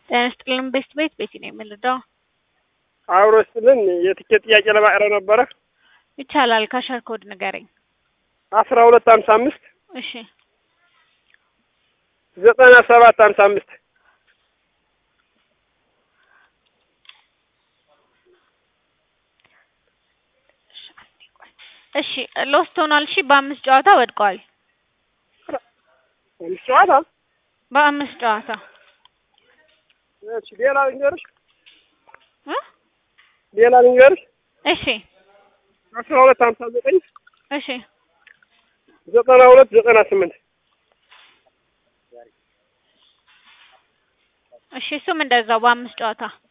ጤና ይስጥልን ቤስት ቤት ቤቲ ነው የምንረዳው። አብሮ ስልን የትኬት ጥያቄ ለማቅረብ ነበረ። ይቻላል። ካሸር ኮድ ንገረኝ። አስራ ሁለት ሀምሳ አምስት እሺ ዘጠና ሰባት ሀምሳ አምስት እሺ ሎስት ሆኗል። እሺ በአምስት ጨዋታ ወድቀዋል። አምስት ጨዋታ በአምስት ጨዋታ እሺ ሌላ ልንገርሽ እ ሌላ ልንገርሽ እሺ አስራ ሁለት ሀምሳ ዘጠኝ እሺ ዘጠና ሁለት ዘጠና ስምንት እሺ እሱም እንደዛው በአምስት ጨዋታ